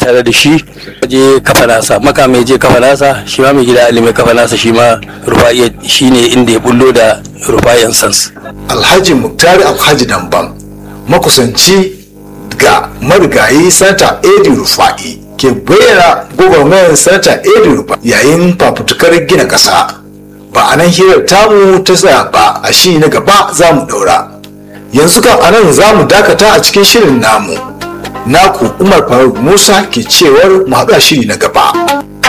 tare da shi je kafa nasa makama je kafa nasa shi ma mai gida ali mai kafa nasa shi ma rufa'i shi ne inda ya bullo da rufa'iyan sans alhaji muktari alhaji damban makusanci ga marigayi sanata edi rufa'i ke bayyana gwagwarmayar sanata edi rufa'i yayin fafutukar gina ƙasa ba a nan hirar tamu ta tsaya ba a shi na gaba za mu ɗaura yanzu kan a nan za mu dakata a cikin shirin namu naku umar faruk musa ke cewar mu haɗa shiri na gaba